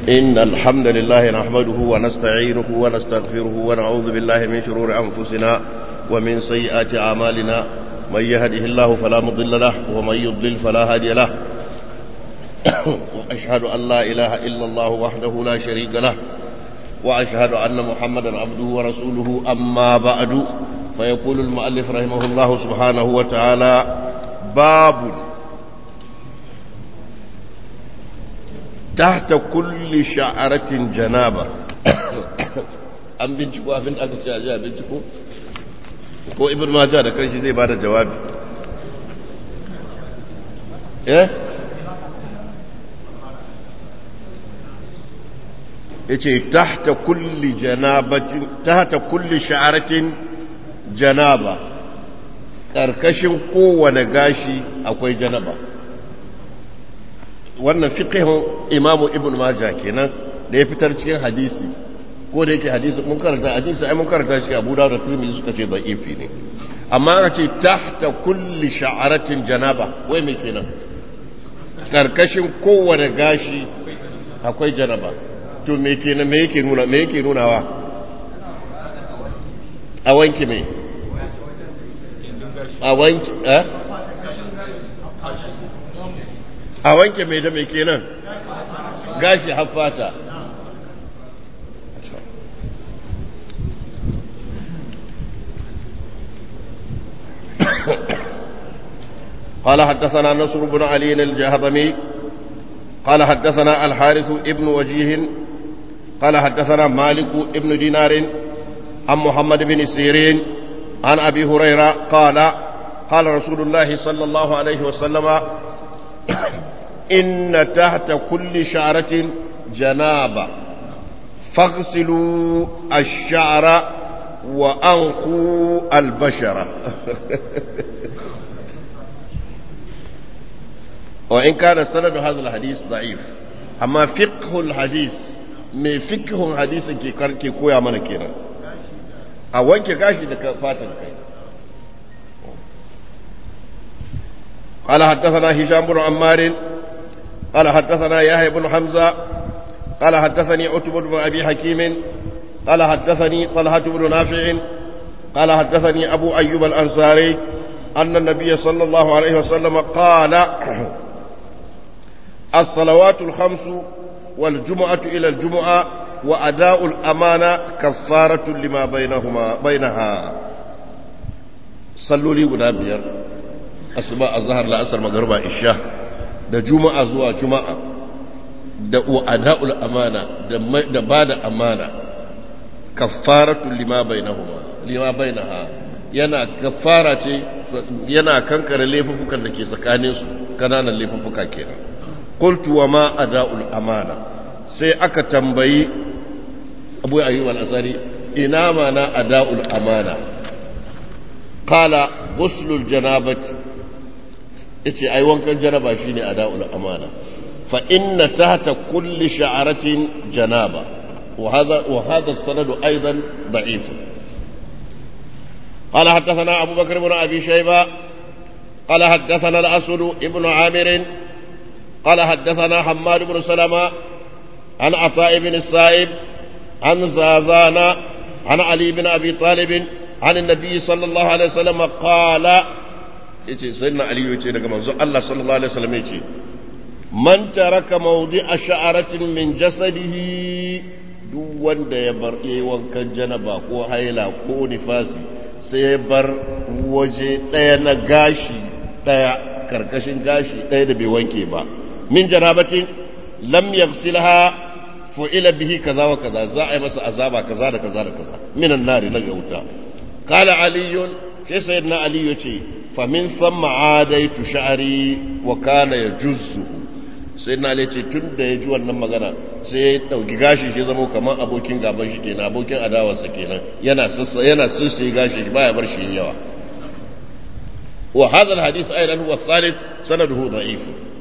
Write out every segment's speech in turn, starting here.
إن الحمد لله نحمده ونستعينه ونستغفره ونعوذ بالله من شرور أنفسنا ومن سيئات أعمالنا من يهده الله فلا مضل له ومن يضلل فلا هادي له وأشهد أن لا إله إلا الله وحده لا شريك له وأشهد أن محمدا عبده ورسوله أما بعد فيقول المؤلف رحمه الله سبحانه وتعالى باب تحت كل شعرة جنابة an binciko abin aka ce a ji a binciko ko ibn majah da karshe zai bada jawabi eh yace tahta kulli janabatin tahta kulli sha'aratin janaba karkashin kowane gashi akwai janaba wannan fiqhun imamu ibn majah kenan da ya fitar cikin hadisi ko da yake hadisi mun karanta hadisi ai mun karanta shi Abu Dawud da Tirmidhi suka ce da'ifi ne amma aka ce tahta kulli sha'aratin janaba wai me kenan karkashin kowane gashi akwai janaba to me kenan me yake nuna me yake nunawa a wanke me a wanke eh a wanke me da me kenan gashi haffata قال حدثنا نصر بن علي الجهضمي قال حدثنا الحارث ابن وجيه قال حدثنا مالك ابن دينار عن محمد بن سيرين عن أبي هريرة قال قال رسول الله صلى الله عليه وسلم إن تحت كل شعرة جنابة فاغسلوا الشعر وأنقوا البشرة وإن كان سند هذا الحديث ضعيف أما فقه الحديث mai fikihun hadisin ke karke koya mana kenan a wanke gashi da fatan kai قال حدثنا هشام بن عمار قال حدثنا يحيى بن حمزة قال حدثني عتبة بن أبي حكيم قال حدثني طلحة بن نافع قال حدثني أبو أيوب الأنصاري أن النبي صلى الله عليه وسلم قال الصلوات الخمس والجمعة إلى الجمعة وأداء الأمانة كفارة لما بينهما بينها صلوا لي قد بير أسماء الظهر لأسر مغربة إشاء da juma'a zuwa juma'a da ada'ul amana da ba da amana kaffaratu lima bainahuma lima bainaha yana kaffara ce yana kankare laifuffukan da ke tsakanin su kananan laifuffuka kenan qultu wa ma ada'ul amana sai aka tambayi Abu Ayyub al-Asari ina mana ada'ul amana qala ghuslul janabati yace ai wankan janaba shine ada'ul amana fa inna tahta kulli sha'aratin janaba wa hadha wa hadha as-sanad aidan da'if قال حدثنا أبو بكر بن أبي شيبة قال حدثنا الأسود ابن عامر قال حدثنا حماد بن سلمة عن عطاء بن السائب عن زازان عن علي بن أبي طالب عن النبي صلى الله عليه وسلم قال yace sayyidina ali yace daga manzo Allah sallallahu alaihi wasallam yace man taraka mawdi'a sha'aratin min jasadihi duk wanda ya bar yayi wankan janaba ko haila ko nifasi sai ya bar waje daya na gashi daya karkashin gashi daya da bai wanke ba min janabatin lam yaghsilha fu'ila bihi kaza wa kaza za a yi masa azaba kaza da kaza da kaza minan nari na wuta qala aliyun sai sayyidina ali yace famin thumma adaitu sha'ri wa kana yajuzzu sayyidina ali yace tun da ya ji wannan magana sai ya dauki gashi shi zama kamar abokin gaban shi kenan abokin adawarsa kenan yana sassa yana sassa gashi baya bar shi yawa wa hadha alhadith aidan huwa thalith sanaduhu da'if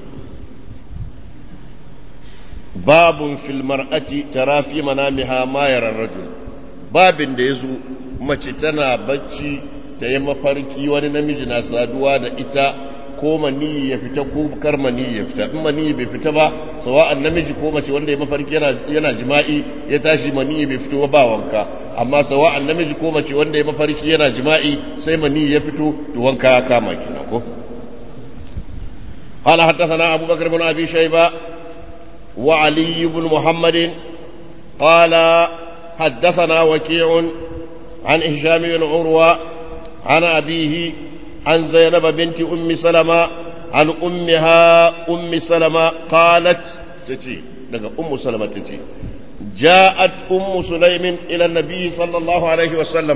babun fil mar'ati tara fi manamiha ma yara rajul babin da yazo mace tana bacci ta yi mafarki wani namiji na saduwa da ita ko maniyi ya fita ko kar maniyi ya fita in maniyi bai fita ba sawa'an namiji ko mace wanda ya mafarki yana yana jima'i ya tashi maniyi bai fito ba wanka amma sawa'an namiji ko mace wanda ya mafarki yana jima'i sai maniyi ya fito to wanka ya kama kenan ko قال حدثنا أبو بكر بن أبي شيبة وعلي بن محمد قال حدثنا وكيع عن هشام بن عروة عن أبيه عن زينب بنت أم سلمة عن أمها أم سلمة قالت تتي لك أم سلمة تتي جاءت أم سليم إلى النبي صلى الله عليه وسلم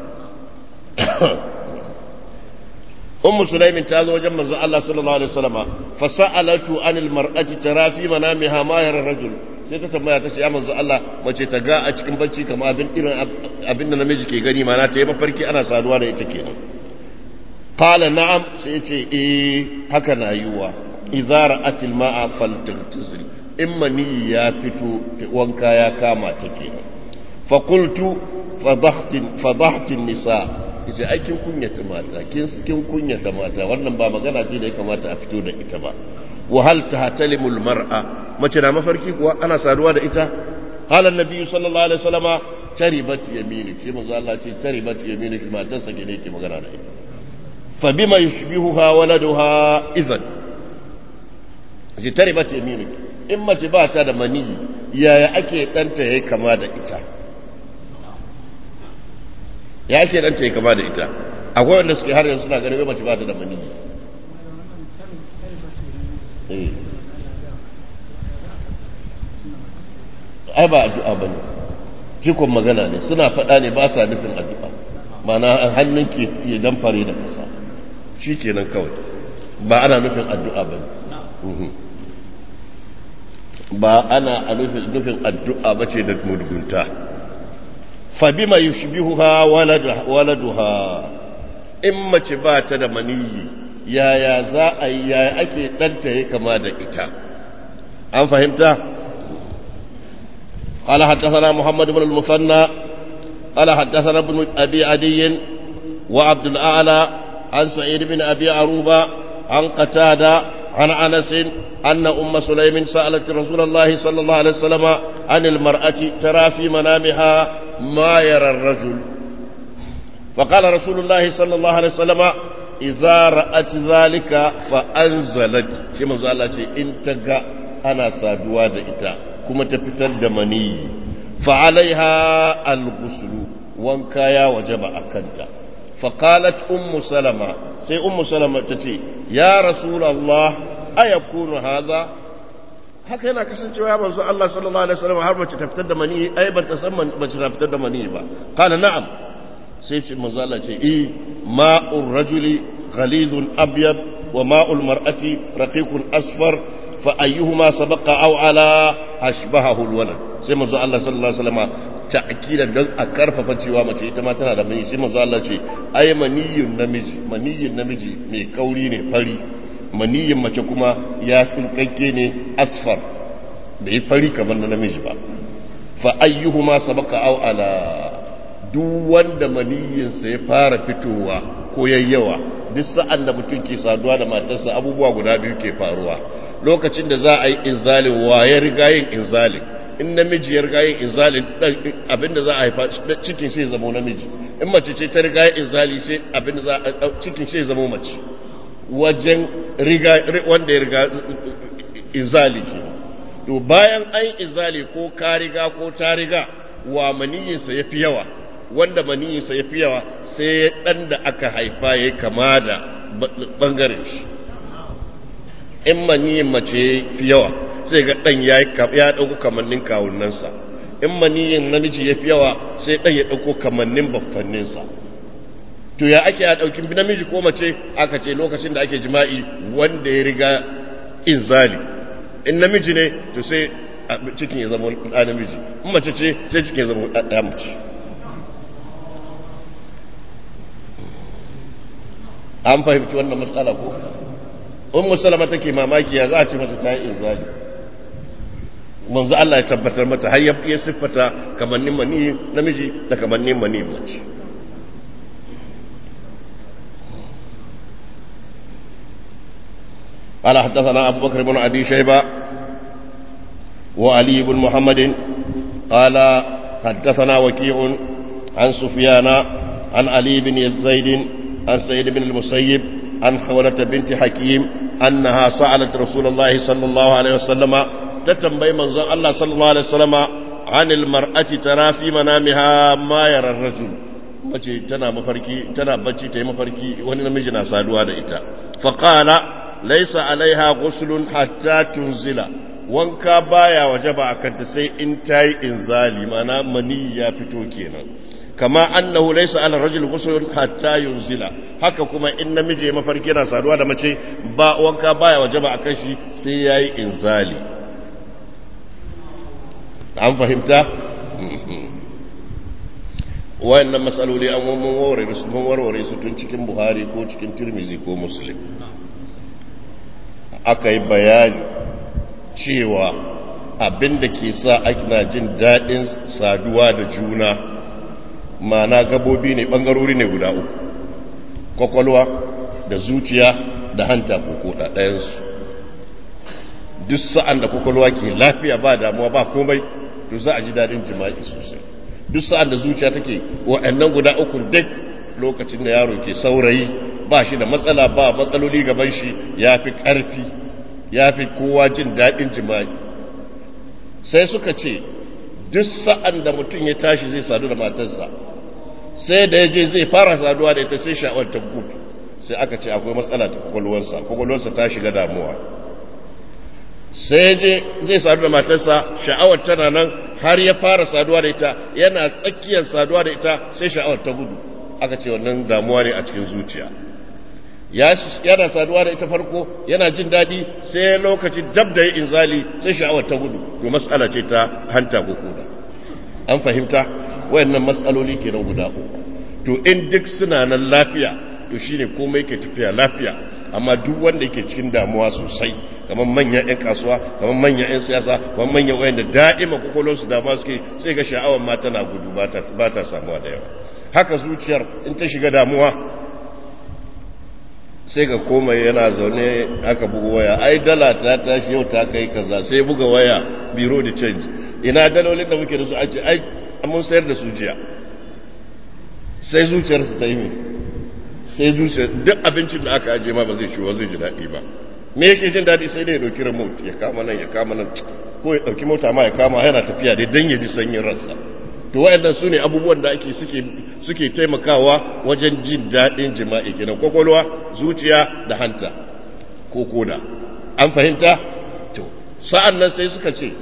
أم سليم تازو جمع الله صلى الله عليه وسلم فسألته عن المرأة ترى في منامها ما يرى الرجل sai ta tambaya ta ce ya manzo Allah mace ta ga a cikin bacci kamar abin irin abin da namiji ke gani mana ta yi mafarki ana saduwa da ita kenan qala na'am sai ce eh haka na yiwa idza ra'atil ma'a faltaghtazil in mani ya fito wanka ya kama ta kenan fa qultu fadahtin fadahtin nisa yace ai kin kunyata mata kin kin kunyata mata wannan ba magana ce da ya kamata a fito da ita ba wa hal tahtalimul mar'a mace na mafarki kuwa ana saduwa da ita qala annabi sallallahu alaihi wasallama taribat yaminuki manzo Allah ce taribat yaminuki matarsa ke ne ke magana da ita fa bima yushbihuha waladuha idhan ji taribat yaminuki in mace ba ta da maniyi yaya ake danta yayi kama da ita ya ake danta yayi kama da ita akwai wanda suke har yanzu suna ganin mace ba ta da maniyi eh ai ba addu'a bane cikon magana ne suna faɗa ne ba sa nufin addu'a mana hannun ke ya dan fare da kasa shi kenan kawai ba ana nufin addu'a bane ba ana nufin addu'a bace da mudgunta fa bima yushbihuha waladuha in mace ba ta da maniyi yaya za a yi yaya ake ɗanta ya kama da ita an fahimta قال حدثنا محمد بن المثنى قال حدثنا ابن أبي عدي وعبد الأعلى عن سعيد بن أبي عروبة عن قتادة عن أنس أن أم سليم سألت رسول الله صلى الله عليه وسلم عن المرأة ترى في منامها ما يرى الرجل فقال رسول الله صلى الله عليه وسلم إذا رأت ذلك فأنزلت كما قالت إن تقى أنا سادوا إتا كما تفتد مني فعليها الغسل وانكايا وجب أكنت فقالت أم سلمة سي أم سلمة تتي يا رسول الله أيكون هذا haka yana kasancewa ya manzo Allah sallallahu alaihi wasallam har mace ta fitar da mani ai ban ta san mace ta fitar da mani ba kana na'am sai ce manzo Allah ce eh ma'ur rajuli ghalizun abyad wa ma'ul mar'ati raqiqun asfar fa ayyuhuma sabaqa aw ala ashbahahu alwalad sai manzo Allah sallallahu alaihi wasallam ta'kidan dan a karfafa cewa mace ita ma tana da mani sai manzo Allah ce ai maniyyun namiji maniyyun namiji mai kauri ne fari maniyin mace kuma ya tsinkakke ne asfar bai fari kamar na namiji ba fa ayyuhuma sabaka aw ala duk wanda maniyinsa ya fara fitowa ko yayyawa duk sa'an da mutum ke saduwa da matarsa abubuwa guda biyu ke faruwa lokacin da za a yi inzalin wa ya riga yin inzalin in namiji ya riga yin inzalin abinda za a haifa cikin sai zama namiji in mace ce ta riga yin inzali sai abinda za a cikin sai zama mace wajen riga wanda ya riga inzali ke to bayan an inzali ko ka riga ko ta riga wa maniyinsa ya fi yawa wanda maniyinsa ya fi yawa sai ɗan da aka haifa ya kama da ɓangaren shi in maniyin mace fi yawa sai ga ɗan ya ɗauko kamannin kawunansa in maniyin namiji ya fi yawa sai ɗan ya ɗauko kamannin baffanninsa to ya ake a ɗaukin namiji ko mace aka ce lokacin da ake jima'i wanda ya riga inzali in namiji ne to sai cikin ya zama ɗa namiji in mace ce sai cikin ya zama ɗa mace an fahimci wannan matsala ko in musalama take mamaki ya za a ce mata ta yi inzali manzo Allah ya tabbatar mata har ya siffata kamannin mani namiji da kamannin mani mace قال حدثنا أبو بكر بن أبي شيبة وعلي بن محمد قال حدثنا وكيع عن سفيان عن علي بن زيد عن سيد بن المسيب عن خولة بنت حكيم أنها سألت رسول الله صلى الله عليه وسلم تتنبي منظر الله صلى الله عليه وسلم عن المرأة ترى في منامها ما يرى الرجل mace tana mafarki tana bacci ta yi mafarki wani namiji na saduwa da ita faqala laysa alaiha ghuslun hatta tunzila wanka baya wajaba akan ta sai in tayi inzali mana mani ya fito kenan kama annahu laysa ala rajul ghusl hatta yunzila haka kuma in namiji ya mafarki yana saduwa da mace ba wanka baya wajaba akan shi sai yayi inzali an fahimta wayannan matsaloli an mun warware su mun warware su tun cikin Buhari ko cikin Tirmizi ko Muslim aka yi bayani cewa abin da ke sa na jin daɗin saduwa da juna mana gabobi ne ɓangarori ne guda uku kwakwalwa da zuciya da hanta ko koda ɗayansu duk sa'an da kwakwalwa ke lafiya ba damuwa ba komai to za a ji daɗin jima'i sosai duk sa'an da zuciya take waɗannan guda uku duk lokacin da yaro ke saurayi ba shi da matsala ba matsaloli gaban shi ya fi ƙarfi ya fi kowa jin daɗin jima'i sai suka ce duk sa'an da mutum ya tashi zai sadu da matarsa sai da ya je zai fara saduwa da ita sai sha'awar ta gudu sai aka ce akwai matsala ta kwakwalwarsa kwakwalwarsa ta shiga damuwa sai je zai sadu da matarsa sha'awar tana nan har ya fara saduwa da ita yana tsakiyar saduwa da ita sai sha'awar ta gudu aka ce wannan damuwa ne a cikin zuciya yana saduwa da ita farko yana jin daɗi sai lokacin dab da ya inzali sai sha'awar ta gudu to matsala ce ta hanta ko koda an fahimta wayannan matsaloli kenan guda uku to in duk suna nan lafiya to shine komai ke tafiya lafiya amma duk wanda yake cikin damuwa sosai kamar manyan 'yan kasuwa kamar manyan 'yan siyasa kamar manyan wayanda da'ima kokolonsu dama suke sai ga sha'awar ma tana gudu ba ta samuwa da yawa haka zuciyar in ta shiga damuwa sai ga komai yana zaune aka buga waya ai dala ta tashi yau ta kai kaza sai buga waya biro da change ina dalolin da muke da su a ce ai mun sayar da su jiya sai zuciyarsu ta yi mai sai zuciyar duk abincin da aka aje ma ba zai ciwo zai ji daɗi ba me yake jin daɗi sai dai ya ɗauki remote ya kama nan ya kama nan ko ya ɗauki mota ma ya kama yana tafiya dai don ya ji sanyin ransa to waɗannan su ne abubuwan da ake suke suke taimakawa wajen jin daɗin jima'i kenan kwakwalwa zuciya da hanta ko koda an fahimta to sa'an nan sai suka ce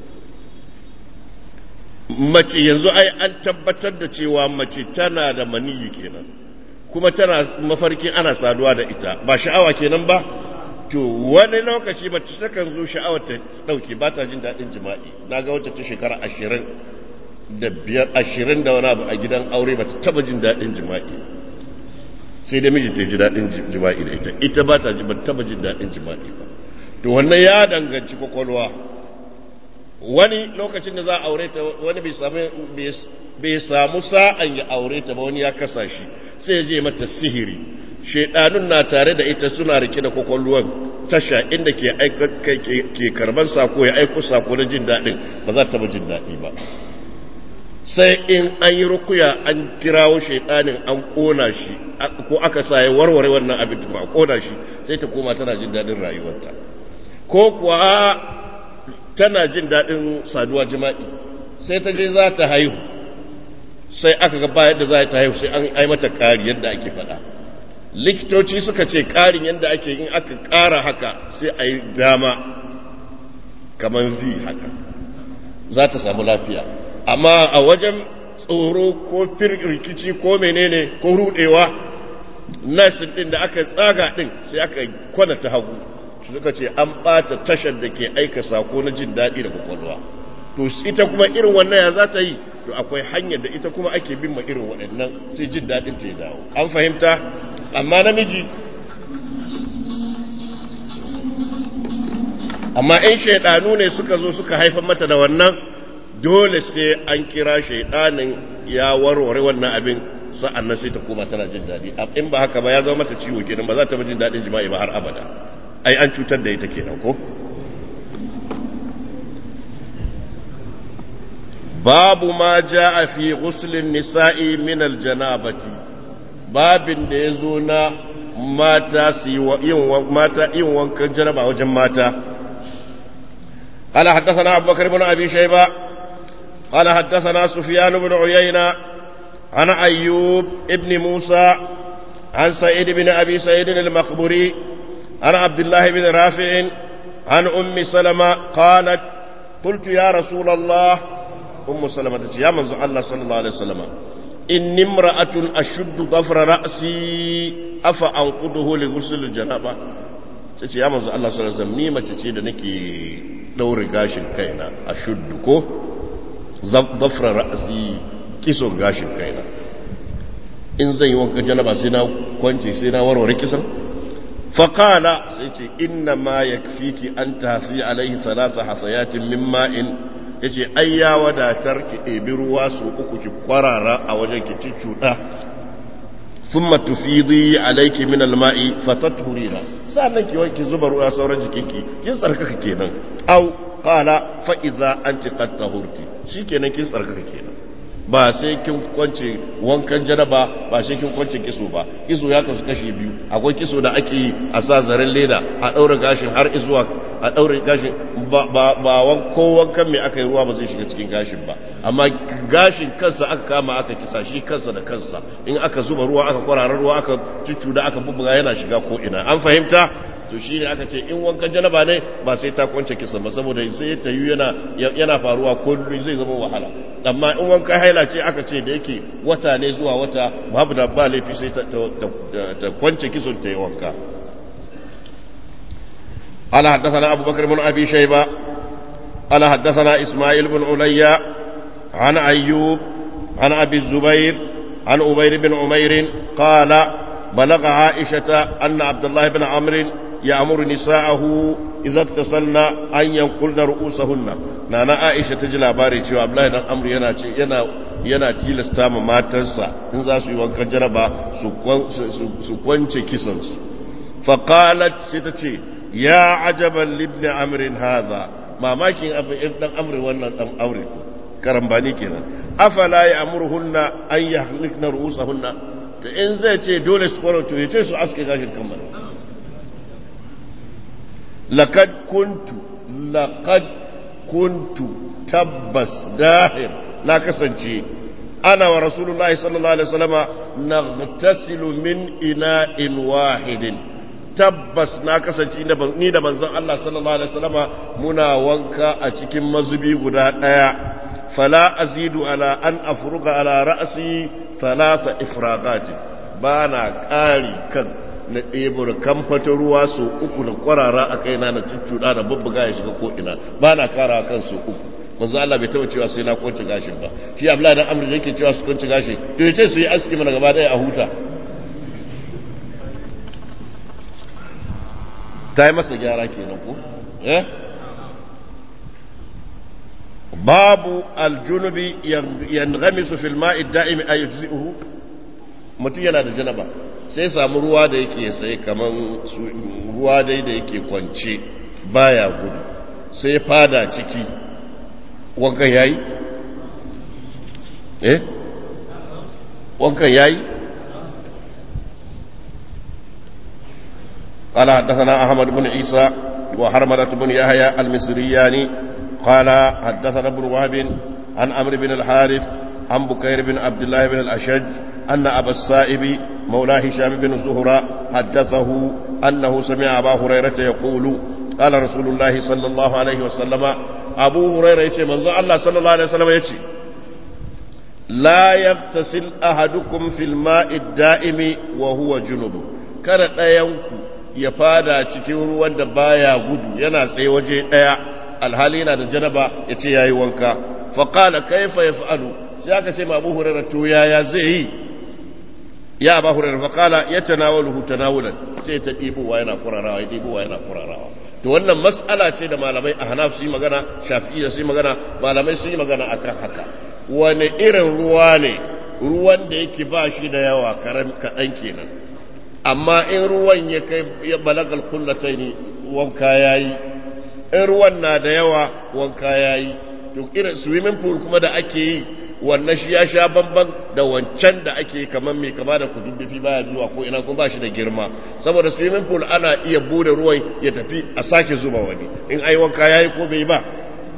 mace yanzu ai an tabbatar da cewa mace tana da maniyi kenan kuma tana mafarkin ana saduwa da ita ba sha'awa kenan ba to wani lokaci mace takan zo sha'awar ta dauke ba ta jin daɗin jima'i na ga wata ta shekara ashirin da biyar ashirin da wani abu a gidan aure ba ta taba jin daɗin jima'i sai da miji ta ji daɗin jima'i da ita ita ba ta taba jin daɗin jima'i ba to wannan ya danganci kwakwalwa wani lokacin da za a aure ta wani bai samu sa'an ya aure ta ba wani ya kasa shi sai ya je mata sihiri shaidanun na tare da ita suna rike da kwakwalwan tasha inda ke ke karban sako ya aiko sako na jin daɗin ba za ta ba jin daɗi ba sai in an yi rukuya an kirawo shaidanin an kona shi ko aka sa ya warware wannan abin ba kona shi sai ta koma tana jin daɗin rayuwarta ko kuwa tana jin daɗin saduwa jima'i sai ta je za ta haihu sai aka ga bayan da za ta haihu sai an ai mata ƙari yadda ake faɗa likitoci suka ce ƙarin yadda ake in aka ƙara haka sai a yi dama kamar v haka za ta samu lafiya amma a wajen tsoro ko rikici ko menene ko rudewa nasin ɗin da aka tsaga ɗin sai aka kwana ta hagu suka ce an ɓata tashar da ke aika sako na jin daɗi da kwakwalwa to ita kuma irin wannan ya za ta yi to akwai hanyar da ita kuma ake bin ma irin waɗannan sai jin daɗin ta ya dawo an fahimta amma namiji amma in shaidanu ne suka zo suka haifar mata da wannan dole sai an kira shaidanin ya warware wannan abin sa'an nan sai ta koma tana jin daɗi in ba haka ba ya zama mata ciwo kenan ba za ta jin daɗin jima'i ba har abada ai an cutar da ita kenan ko babu ma jaa fi ghuslin nisa'i min aljanabati babin da yazo na mata su yin mata yin wankan janaba wajen mata قال حدثنا أبو بكر بن أبي شيبة قال حدثنا سفيان بن عيينة عن أيوب ابن موسى عن سعيد بن أبي سعيد المقبري عن عبد الله بن رافع عن أم سلمة قالت قلت يا رسول الله أم سلمة يا من الله صلى الله عليه وسلم إني امرأة أشد ضفر رأسي أفأنقضه لغسل الجنابة sai ya manzo Allah sallallahu alaihi wasallam ni mace ce da nake daure gashin kaina a shuddu ko zafra ra'si kiso gashin kaina in zan yi wanka janaba sai na kwance sai na warware kisan faqala sai ce inna ma yakfiki an tahsi alaihi thalatha hasayatin min ma'in yace ai ya wadatar ki ɗebi ruwa su uku ki kwarara a wajen ki cuccuɗa ثم تفيضي عليك من الماء فتطهرين sannan ki wanki zuba ruwa sauran jikinki kin tsarkaka kenan au qala fa idza anti qad tahurti shikenan kin tsarkaka kenan ba sai kin kwance wankan janaba ba sai kin kwance kiso ba kiso ya kasu kashi biyu akwai kiso da ake yi a sa zaren leda a daura gashin har izuwa a daura gashin ba ba, ba wan ko wankan me aka yi ruwa ba zai shiga cikin gashin ba amma gashin kansa aka kama aka kisa shi kansa da kansa in aka zuba ruwa aka kwarara ruwa aka cuccuda aka bubbuga yana shiga ko ina an fahimta to shi ne aka ce in wankan janaba ne ba sai ta kwance kisa ba saboda sai ta yi yana yana faruwa kullum zai zama wahala amma in wankan haila ce aka ce da yake wata ne zuwa wata babu da ba laifi sai ta kwance kisan ta yi wanka قال حدثنا أبو بكر بن أبي شيبة قال حدثنا إسماعيل بن عليا عن أيوب عن أبي الزبير عن أبير بن عمير قال بلغ عائشة أن عبد الله بن عمرو يأمر نساءه إذا اغتسلن أن ينقلن رؤوسهن نانا عائشة تجي labari cewa Abdullahi dan Amr yana ce yana yana tilasta ma matarsa in za su yi wankan jaraba su kwance kisansu faqalat sai ta ce ya ajaban libni amrin hadha mamakin abin dan amri wannan dan amri karambani kenan afala ya amurhunna an yahlikna ru'usahunna to in zai ce dole su kwaro to ya ce su aske gashin kan mana laqad kuntu laqad kuntu tabbas dahir na kasance ana wa rasulullahi sallallahu alaihi wasallama naghtasilu min ina'in wahidin tabbas na kasance ni da manzon Allah sallallahu alaihi wasallama muna wanka a cikin mazubi guda daya fala azidu ala an afruga ala ra'si thalatha ifragati bana kari kan na ɗebo kamfata ruwa su uku na kwarara a kaina na cuccuɗa na bubbuga ya shiga ko ina bana kara kan su uku manzo Allah bai taba cewa sai na kwance gashin ba shi Abdullahi dan Amr yake cewa su kwance gashi to yace su yi aski mana gaba daya a huta ta yi masa gyara kenan ko eh babu aljunubi yanghamisu fil ma'i da'imi ay yujzi'uhu mutum yana da janaba sai samu ruwa da yake sai kaman ruwa dai da yake kwance baya gudu sai fada ciki wankan yayi eh wankan yayi قال حدثنا أحمد بن عيسى وحرملة بن يحيى المصرياني قال حدثنا ابن وهب عن عمرو بن الحارث عن بكير بن عبد الله بن الأشج أن أبا السائب مولى هشام بن زهرة حدثه أنه سمع أبا هريرة يقول قال رسول الله صلى الله عليه وسلم أبو هريرة يتي منذ الله صلى الله عليه وسلم يتي لا يغتسل أحدكم في الماء الدائم وهو جنب كان ينكو ya fada cikin ruwan da baya gudu yana tsaye waje daya alhali yana da janaba ya ce yayi wanka fa qala kayfa yaf'alu sai aka ce Abu Hurairah to yaya zai yi ya Abu Hurairah fa qala yatanawaluhu tanawulan sai ta dibowa yana furarawa ya dibowa yana furarawa to wannan mas'ala ce da malamai Ahnaf su yi magana Shafi'iyya su yi magana malamai su yi magana akan haka wani irin ruwa ne ruwan da yake ba shi da yawa kaɗan kenan amma in ruwan ya kai ya balagal kullatai ne wanka yayi in ruwan na da yawa wanka yayi to irin swimming pool kuma da ake yi wannan shi ya sha bamban da wancan da ake kamar mai kama da kududdufi baya zuwa ko ina kuma ba shi da girma saboda swimming pool ana iya bude ruwan ya tafi a sake zuba wani in ai wanka yayi ko bai ba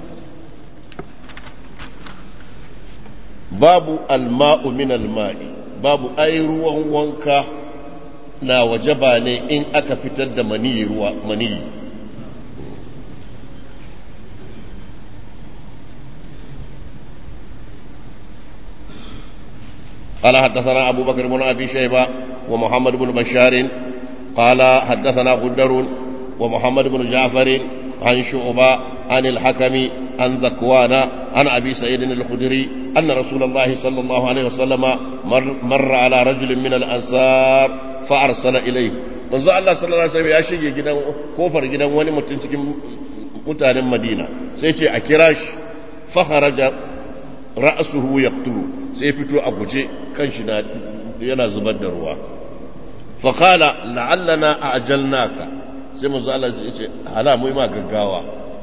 babu alma'u min alma'i babu ai ruwan wanka na wajaba ne in aka fitar da maniyi ruwa maniyi قال حدثنا أبو بكر بن أبي شيبة ومحمد بن بشار قال حدثنا غدر ومحمد بن جعفر عن شعبة عن الحكم عن ذكوان عن أبي سعيد الخدري أن رسول الله صلى الله عليه وسلم مر, مر على رجل من الأنصار فأرسل إليه manzo Allah sallallahu alaihi wasallam ya shige gidan kofar gidan wani mutum cikin mutanen Madina sai ce a kira shi fa kharaja ra'suhu yaqtulu sai fito a guje kanshi na yana zubar da ruwa fa qala la'allana ajalnaka sai manzo Allah ya ce hala mu ma gaggawa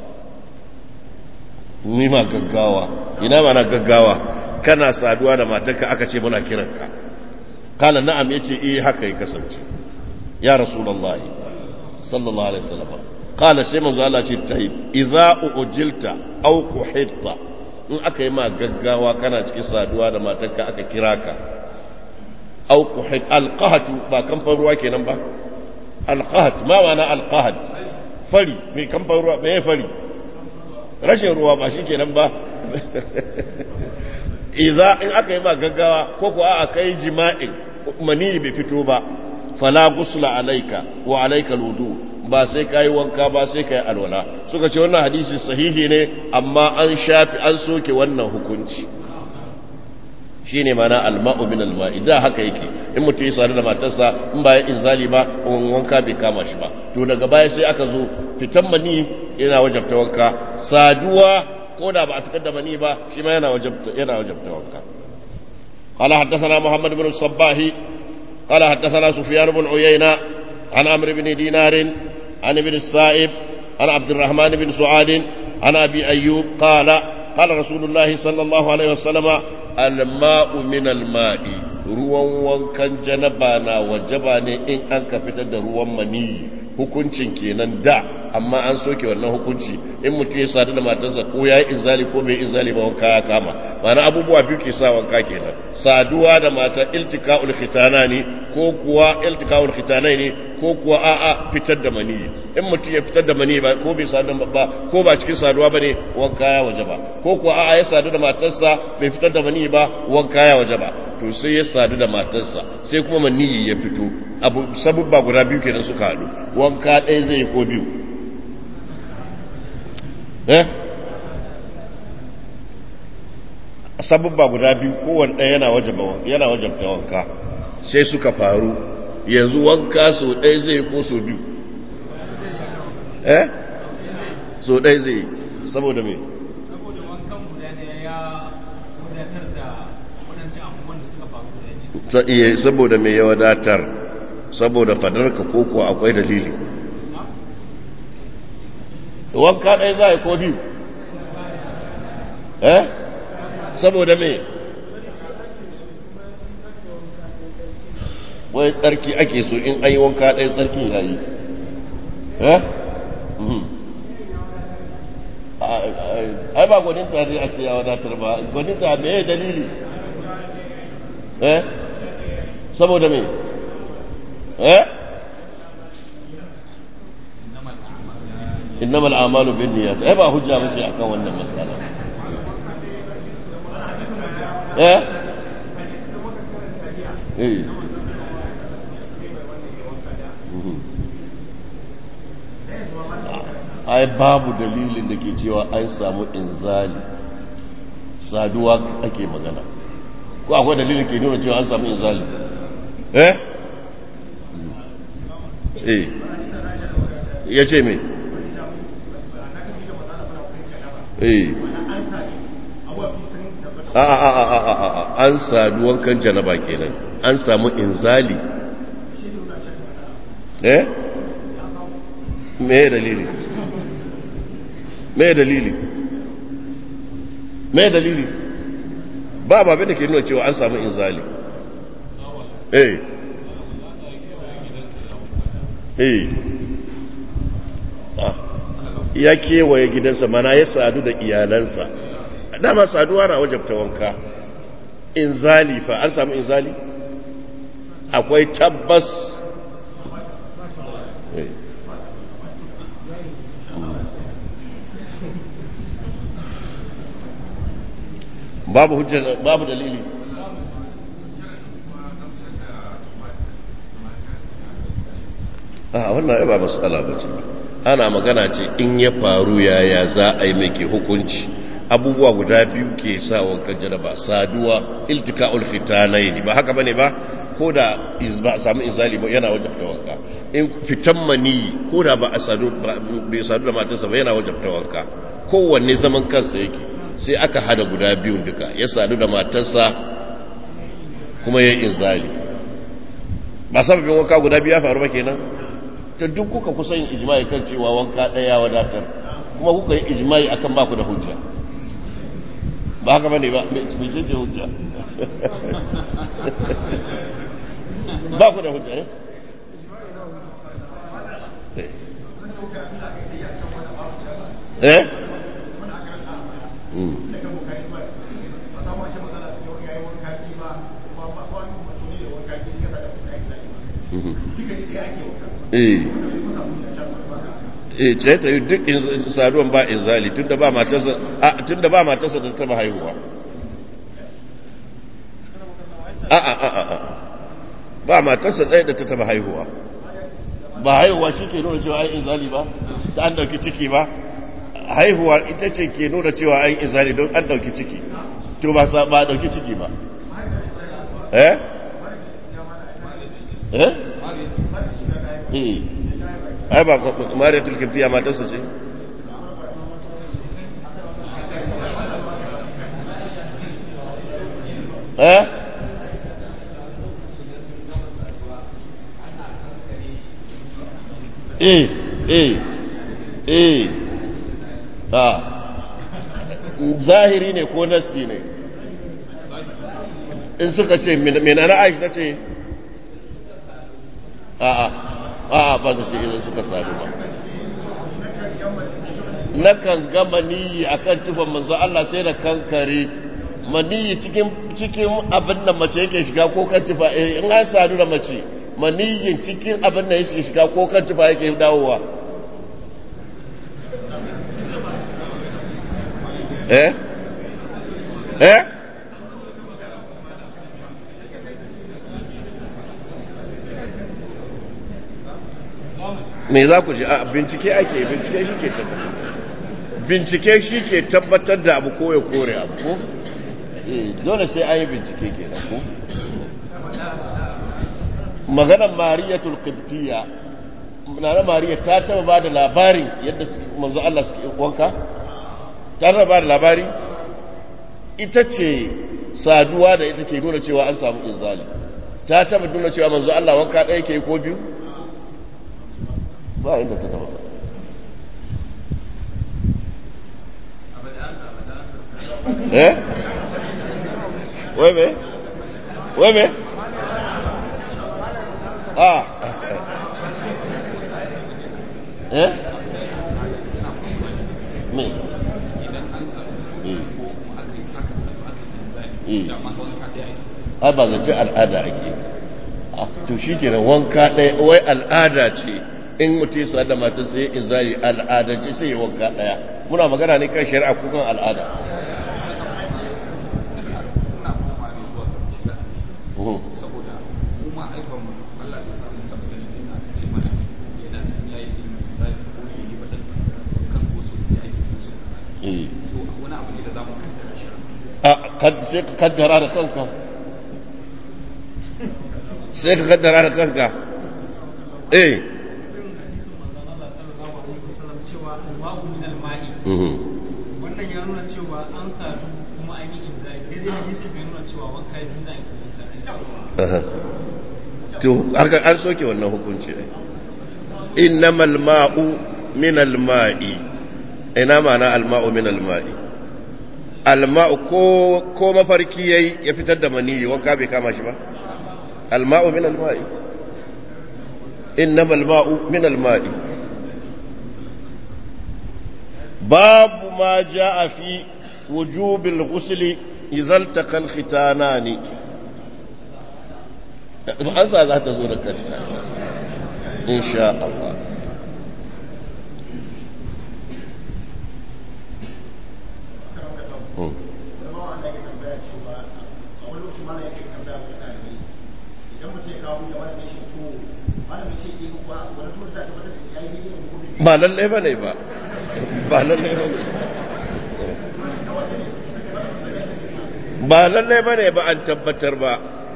mu ma gaggawa ina mana gaggawa kana saduwa da matarka aka ce muna kiranka kala na'am yace eh haka ya kasance ya rasulullahi sallallahu alaihi wasallam kala sai manzo Allah ce tayyib idza ujilta aw quhitta in aka yi ma gaggawa kana cikin saduwa da matarka aka kira ka aw quhit alqahatu ba kamfan ruwa kenan ba alqahat ma ma'ana alqahat fari me kamfan ruwa me fari rashin ruwa ba shi kenan ba idza in aka yi ma gaggawa ko ko a kai jima'in mani bai fito ba fala gusla alaika wa alaika alwudu ba sai kai wanka ba sai kai alwala suka ce wannan hadisi sahihi ne amma an shafi an soke wannan hukunci shine mana alma'u min alma'i da haka yake in mutum ya sadu da matarsa in ba ya inzali ba wanka bai kama shi ba to daga baya sai aka zo fitan mani yana wajabta wanka saduwa ko da ba a fitar da mani ba shi ma yana wajabta yana wajabta wanka قال حدثنا محمد بن الصباح قال حدثنا سفيان بن عيينة عن عمرو بن دينار عن ابن السائب عن عبد الرحمن بن سعاد عن أبي أيوب قال قال رسول الله صلى الله عليه وسلم الماء من الماء ruwan wankan janaba na wajaba ne in an ka fitar da ruwan maniyi hukuncin kenan da amma an soke wannan hukunci in mutum ya sadu da matarsa ko ya yi inzali ko bai inzali ba wanka ya kama ma'ana abubuwa biyu ke sa wanka kenan saduwa da mata iltika'ul khitana ne ko kuwa iltika'ul khitana ne ko kuwa a'a fitar da maniyi in mutum ya fitar da maniyi ba ko bai sadu da ba ko ba cikin saduwa bane wanka ya wajaba ko kuwa a'a ya sadu da matarsa bai fitar da maniyi ba wanka ya wajaba to sai ya sadu da matarsa sai kuma maniyi ya fito abu sabubba guda biyu kenan suka haɗu wanka ɗaya zai ko biyu eh sabubba guda biyu kowane ɗaya yana wajaba yana wajabta wanka sai suka faru yanzu wanka so ɗaya zai ko so biyu eh so ɗaya zai saboda me saboda wankan guda ɗaya ya wadatar da waɗancan abubuwan da suka faru da ta iya saboda me ya wadatar saboda fadarka ko kuwa akwai dalili wanka ɗaya za a yi ko biyu eh saboda me wai tsarki ake so in an yi wanka ɗaya tsarki ya yi eh ai ba gwaninta ne a ce ya wadatar ba gwaninta me ya dalili eh saboda me eh innamal a'malu binniyat ai ba hujja ba ce akan wannan masala eh eh ai babu dalilin da ke cewa an samu inzali saduwa ake magana ko akwai dalilin ke nuna cewa an samu inzali eh eh ya ce me eh a a a a a a an saduwan kan janaba kenan an samu inzali eh me dalili me dalili me dalili ba ba da ke nuna cewa an samu inzali eh eh ya kewaye gidansa mana ya sadu da iyalansa dama saduwa na wajabta wanka inzali fa an samu inzali akwai tabbas babu hujjar babu dalili a wannan ba matsala ba ce ana magana ce in ya faru yaya za a yi mai hukunci abubuwa guda biyu ke sa wankan janaba saduwa iltika'ul fitanaini ba haka bane ba ko da ba a samu izali ba yana wajabta wanka in fitan mani ko da ba a sadu bai sadu da matarsa ba yana wajabta wanka kowanne zaman kansa yake sai aka hada guda biyun duka ya sadu da matarsa kuma ya yi izali ba sababin wanka guda biyu ya faru ba kenan ta duk kuka kusan yin ijma'i kan cewa wanka ɗaya wadatar kuma kuka yi ijma'i akan baku da hujja ba haka bane ba mai ce hujja ba ku da hujja ne eh eh ce ta yi duk saduwan ba inzali tun da ba matarsa tun da ba matarsa da taba haihuwa a a a a ba matarsa ɗaya da ta taba haihuwa ba haihuwa shi ke nuna cewa ai inzali ba ta an ɗauki ciki ba haihuwa ita ce ke nuna cewa ai inzali don an ɗauki ciki to ba sa ba ɗauki ciki ba eh eh eh ai ba mariya tulkifiya matarsa ce eh eh eh eh ah zahiri ne ko nassi ne in suka ce menana aisha ta ce a'a a'a ba ta ce idan suka sadu ba nakan ga maniyi akan tufan manzo Allah sai da kankare maniyi cikin cikin abin da mace yake shiga ko kan tufa in an sadu da mace maniyin cikin abin da yake shiga ko kan tufa yake dawowa eh eh me za ku ji a bincike ake bincike shi ke tabbatar bincike shi ke tabbatar da abu ko ya kore abu ko dole sai an yi bincike ke da ku maganar mariyatul qibtiyya na mariya ta taba ba da labarin yadda manzo Allah suke wanka ta taba ba da labari ita ce saduwa da ita ke nuna cewa an samu inzali ta taba nuna cewa manzo Allah wanka ɗaya ke ko biyu ba inda ta taba eh wai me wai me ah eh me ai ba zace al'ada ake to shi kenan wanka ɗaya wai al'ada ce in mutum ya da mata sai in zai al'adance sai ya wanka ɗaya muna magana ne kan shari'a ko kan al'ada saboda kuma haifar mu Allah ya samu tabbatar da ina ce mana yana yayi zai ko yi badan kan ko su da ake musu eh to wani abu ne da zamu kaddara shi a kad sai ka kaddara da kanka sai ka kaddara da kanka eh mhm wannan ya nuna cewa an sadu kuma an yi inzai sai dai hadisi bai nuna cewa wanka yi zai aha to haka an soke wannan hukunci ne innamal ma'u min al-ma'i ina ma'ana al-ma'u min al-ma'i al-ma'u ko ko mafarki yayi ya fitar da maniyi wanka bai kama shi ba al-ma'u min al-ma'i innamal ma'u min al-ma'i babu ma ja'a fi wujubil ghusli idza iltaqa al-khitanani an sa za ta zo da kanta insha Allah ba lalle ba ne ba ba lalle ba ne ba lalle ba ne ba an tabbatar ba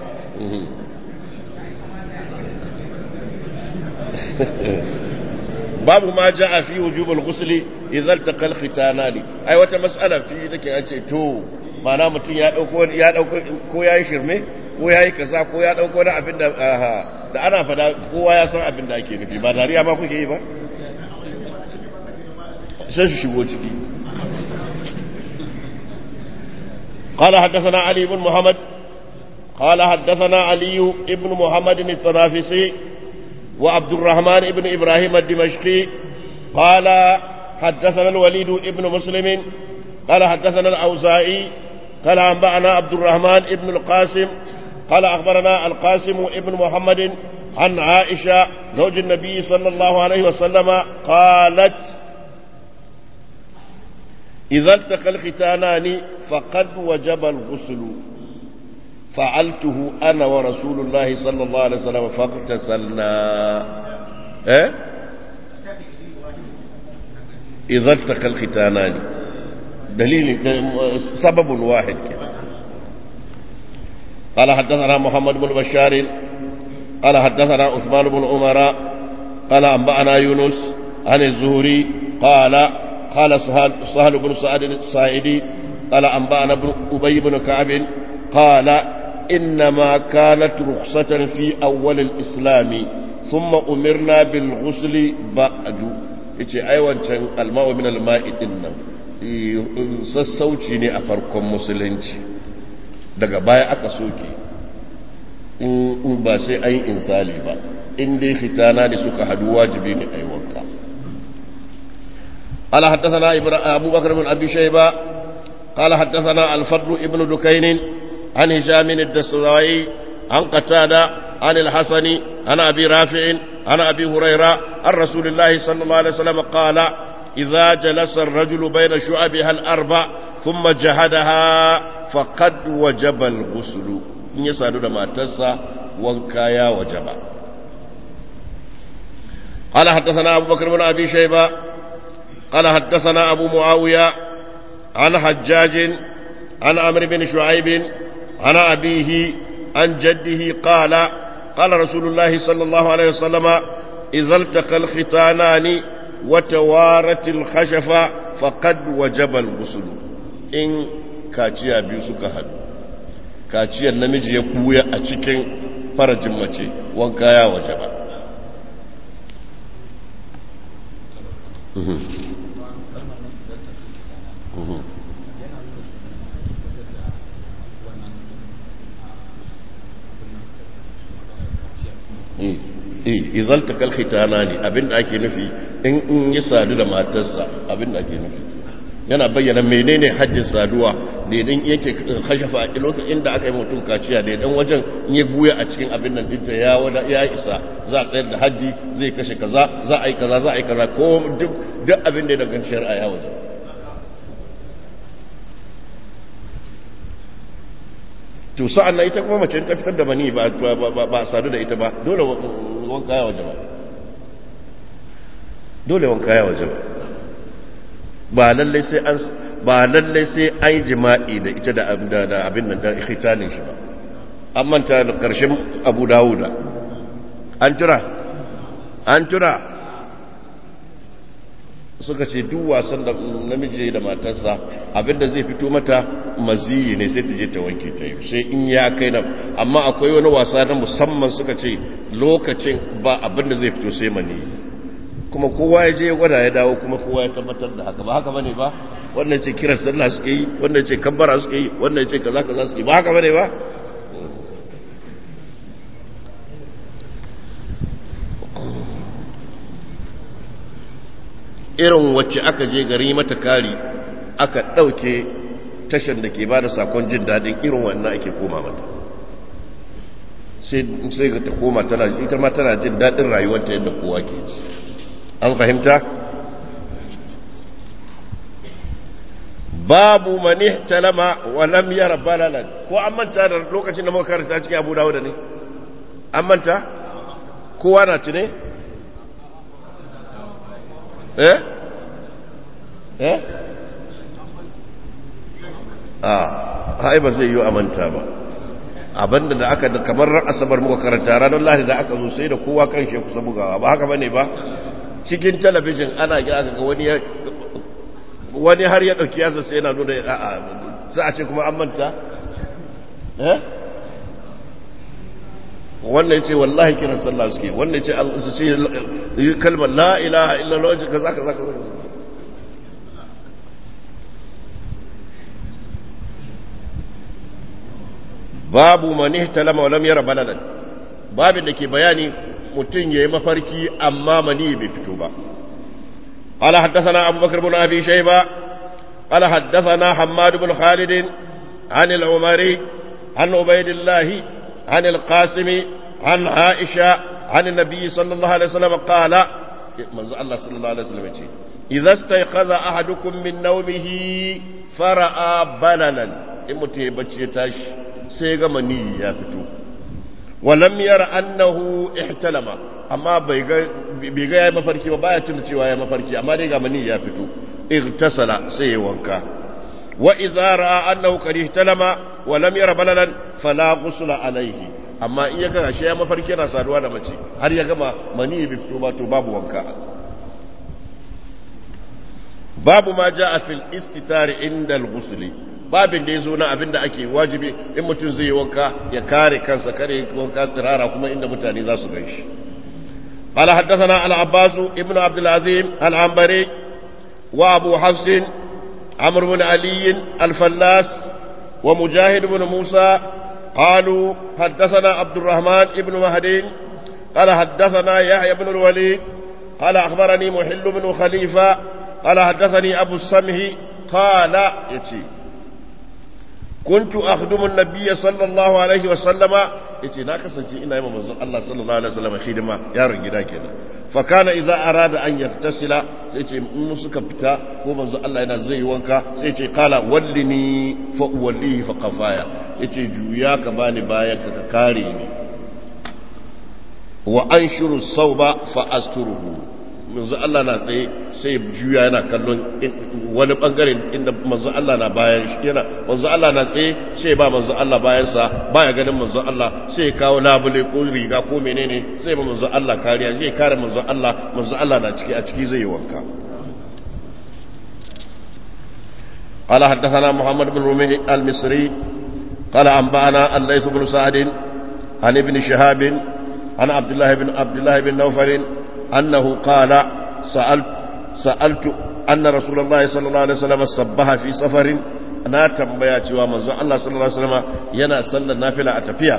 babu ma ja fi wujubul ghusli idza iltaqa al-khitanani ai wata mas'ala fi take an ce to mana mutum ya dauko ya dauko ko yayi shirme ko yayi kaza ko ya dauko na abin da aha da ana fada kowa ya san abin da ake nufi ba dariya ba kuke yi ba sai su shigo ciki قال حدثنا علي بن محمد قال حدثنا علي بن محمد التنافسي وعبد الرحمن بن إبراهيم الدمشقي قال حدثنا الوليد بن مسلم قال حدثنا الأوزائي قال أنبأنا عبد الرحمن بن القاسم قال أخبرنا القاسم بن محمد عن عائشة زوج النبي صلى الله عليه وسلم قالت إذا التقى الختانان فقد وجب الغسل فعلته أنا ورسول الله صلى الله عليه وسلم فاغتسلنا إيه؟ إذا التقى الختانان دليل سبب واحد كده قال حدثنا محمد بن بشار قال حدثنا عثمان بن عمر قال أنبأنا يونس عن الزهري قال قال سهل, سهل بن سعد السائدي قال أنبأنا بن أبي بن كعب قال إنما كانت رخصة في أول الإسلام ثم أمرنا بالغسل بعد yace ai wancan alma'u min alma'i din nan sassauci ne a farkon musulunci daga baya aka soke in ba sai an yi insali ba in dai fitana da suka hadu wajibi ne ai wanka قال حدثنا أبو بكر بن أبي شيبة قال حدثنا الفضل ابن دكين عن هشام الدستوائي عن قتادة عن الحسن عن أبي رافع عن أبي هريرة عن رسول الله صلى الله عليه وسلم قال إذا جلس الرجل بين شعبها الأربع ثم جهدها فقد وجب الغسل إن يسألون ما تسى وانكايا وجب قال حدثنا أبو بكر بن أبي شيبة قال حدثنا أبو معاوية عن حجاج عن عمرو بن شعيب عن أبيه عن جده قال قال رسول الله صلى الله عليه وسلم إذا التقى الختانان وتوارت الخشفة فقد وجب الغسل إن كاتيا بيسك هد كاتيا النمج يقوي أتشكين فرج مچي وانكايا وجب izal ta kalkhitana ne abinda ake nufi in in yi sadu da matarsa abinda ake nufi yana bayyana menene hajjin saduwa da idan yake kashafa a lokacin inda aka yi mutum kaciya da idan wajen in ya buya a cikin abin nan dinta ya wada ya isa za a tsayar da hajji zai kashe kaza za a yi kaza za a yi kaza ko duk duk abin da ya danganci shari'a ya waje to sa'an nan ita kuma mace ta fitar da mani ba ba sadu da ita ba dole wanka ya waje ba dole wanka ya waje ba ba lallai sai an ba lallai sai an yi jima'i da ita da da abin nan da ikhtanin shi ba an manta da karshen Abu Dawuda an tura an tura suka ce duk wasan da namiji da matarsa abinda zai fito mata maziyi ne sai ta je ta wanke ta yi sai in ya kai nan amma akwai wani wasa na musamman suka ce lokacin ba abinda zai fito sai mani kuma kowa ya je ya gwada ya dawo kuma kowa ya tabbatar da haka ba haka bane ba wannan ce kiran sallah suke yi wannan ce kabbara suke yi wannan ce kaza kaza suke yi ba haka bane ba irin wacce aka je gari mata kari aka ɗauke tashar da ke ba da sakon jin daɗin irin wannan ake koma mata sai ga ta koma tana ita ma tana jin daɗin rayuwarta yadda kowa ke ji an fahimta babu mani talama wa lam yara balalan ko an manta da lokacin da muka karanta cikin abu dawo da ne an manta kowa na tune eh eh a hai ba zai yi a manta ba abinda da aka kamar ran asabar muka karanta ranar lahadi da aka zo sai da kowa kan shi kusa bugawa ba haka bane ba cikin talabijin ana ga aka ga wani wani har ya dauki yasa sai yana nuna a'a sai a ce kuma an manta eh wannan ya ce wallahi kiran sallah suke wannan ya ce su ce kalmar la ilaha illallah wajen kaza kaza kaza babu mani talama walam yara baladan babin da ke bayani mutum ya yi mafarki amma mani bai fito ba قال حدثنا أبو بكر بن أبي شيبة قال حدثنا حماد بن خالد عن العمري عن عبيد الله عن القاسم عن عائشة عن النبي صلى الله عليه وسلم قال منذ الله صلى الله عليه وسلم إذا استيقظ أحدكم من نومه فرأى بللا إمتي بچي تاش سيغا مني يا فتو ولم ير أنه احتلم أما بيغا يا مفركي وبايا تنتي يا مفركي أما ديغا مني يا فتو اغتسل سيوانكا وإذا رأى أنه قد احتلم ولم ير بللا فلا غسل عليه amma in ya ga shi ya mafarki yana saduwa da mace har ya gama mani bai fito ba to babu wanka babu ma ja a fil istitari inda al-ghusli babin da yazo na abinda ake wajibi in mutum zai yi wanka ya kare kansa kare wanka tsirara kuma inda mutane za su ganshi قال حدثنا العباس ابن عبد العظيم العنبري وابو حفص عمرو بن علي الفلاس ومجاهد بن موسى قالوا حدثنا عبد الرحمن ابن مهدي قال حدثنا يحيى بن الوليد قال أخبرني محل بن خليفة قال حدثني أبو السمه قال يتي كنت أخدم النبي صلى الله عليه وسلم يتي ناكسا إنا يوم منزل الله صلى الله عليه وسلم خدمة يا رجلا كده فكان إذا أراد أن يغتسل سيتي مسك بتا هو منزل الله ينا زي وانكا سيتي قال ولني فأوليه فقفايا yace juya ka bani bayan ka ka kare ni wa anshuru sauba fa asturuhu manzo Allah na tsaye sai juya yana kallon wani bangare inda manzo Allah na bayan shi yana manzo Allah na tsaye sai ba manzo Allah bayan sa baya ganin manzo Allah sai ya kawo labule ko riga ko menene sai ba manzo Allah kariya zai kare manzo Allah manzo Allah na ciki a ciki zai yi wanka قال حدثنا محمد بن رمي المصري قال أنبأنا الليث بن سعد عن ابن شهاب عن عبد الله بن عبد الله بن نوفل أنه قال سألت سألت أن رسول الله صلى الله عليه وسلم صبها في سفر أنا تنبيا cewa manzon Allah sallallahu alaihi wasallam yana sallar nafila a tafiya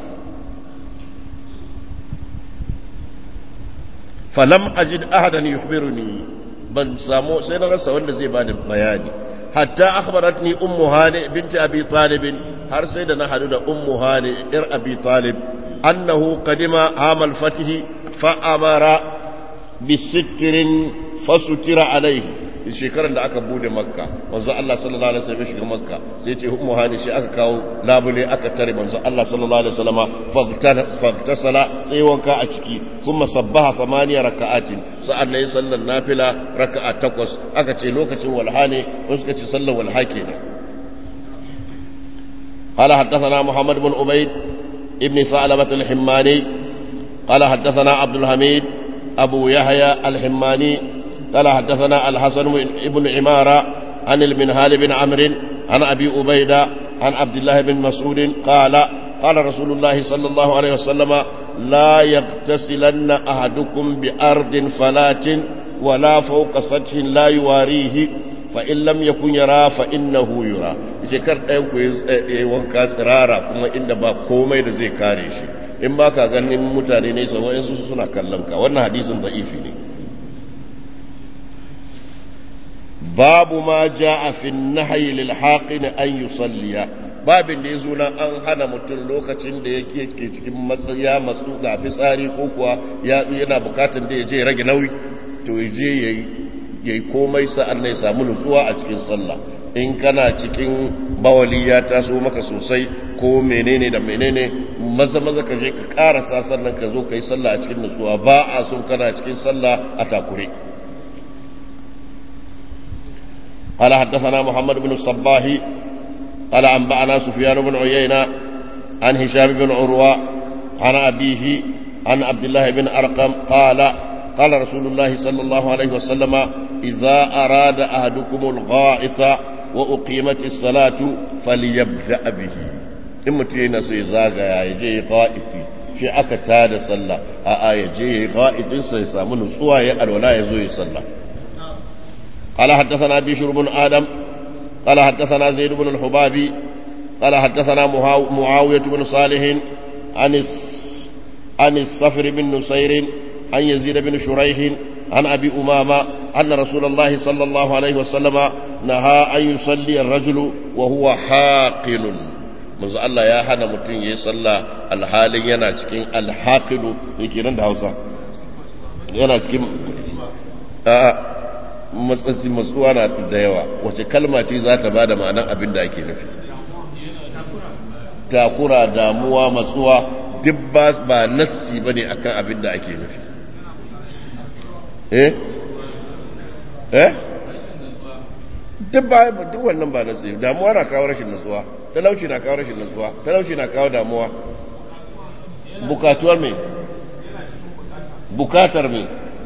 falam ajid ahadan yukhbiruni ban samu sai na rasa wanda zai bani bayani hatta akhbaratni ummu hani binti abi talib har sai da na hadu da ummu hani ir abi talib annahu qadima amal fatih fa amara bisikrin fasutira alaihi shekarar da aka bude makka manzo Allah sallallahu alaihi wasallam shiga makka sai ce ummu hani shi aka kawo labule aka tare manzo Allah sallallahu alaihi wasallam fagtasala sai wanka a ciki kuma sabbaha samaniya raka'atin sa'an nan sallar nafila raka'a takwas aka ce lokacin walha ne wasu suka ce sallar walha kenan قال حدثنا محمد بن عبيد ابن ثعلبة الحماني قال حدثنا عبد الحميد أبو يحيى الحماني قال حدثنا الحسن بن عمارة عن المنهال بن عمرو عن أبي أبيدة عن عبد الله بن مسعود قال قال رسول الله صلى الله عليه وسلم لا يغتسلن أحدكم بأرض فلات ولا فوق سطح لا يواريه فإن لم يكن يرى فإنه يرى shekar ɗayan ku yi wanka tsirara kuma inda ba komai da zai kare shi in ba ka ganin mutane ne sama in su suna kallon ka wannan hadisin da'ifi ne babu ma ja a fi nahayi lil haqin an yusalliya babin da ya zo na an hana mutum lokacin da yake ke cikin matsaya matsu ga fitsari ko kuwa yana bukatan da ya je rage nauyi to ya je ya yi komai sa'an na ya samu nutsuwa a cikin sallah in kana cikin bawali ya taso maka sosai ko menene da menene maza maza ka je ka karasa sannan ka zo ka yi sallah a cikin nutsuwa ba a son kana cikin sallah a takure قال حدثنا محمد بن الصباح قال أنبأنا سفيان بن عيينة عن هشام بن عروة عن أبيه عن عبد الله بن أرقم قال قال رسول الله صلى الله عليه وسلم إذا أراد أحدكم الغائط وأقيمت الصلاة فليبدأ به in mutum yana so ya zagaya ya je ya ga'iti shi aka tada sallah a a ya je ya ga'itinsa ya samu nutsuwa ya alwala ya zo ya sallah قال حدثنا بشر بن آدم قال حدثنا زيد بن الحبابي قال حدثنا معاوية بن صالح عن عن الصفر بن نصير عن يزيد بن شريح عن أبي أمامة أن رسول الله صلى الله عليه وسلم نهى أن يصلي الرجل وهو حاقل manzo Allah ya hana mutum ya yi sallah alhalin yana cikin alhaqilu yake nan da Hausa yana cikin a matsatsi matsuwa na da yawa wace kalma ce za ta bada ma'anar abin da ake nufi takura damuwa matsuwa duk ba nassi bane akan abin da ake nufi eh eh duk ba duk wannan ba nassi damuwa na kawo rashin nutsuwa talauci na kawo rashin nutsuwa talauci na kawo damuwa bukatuwar me bukatar me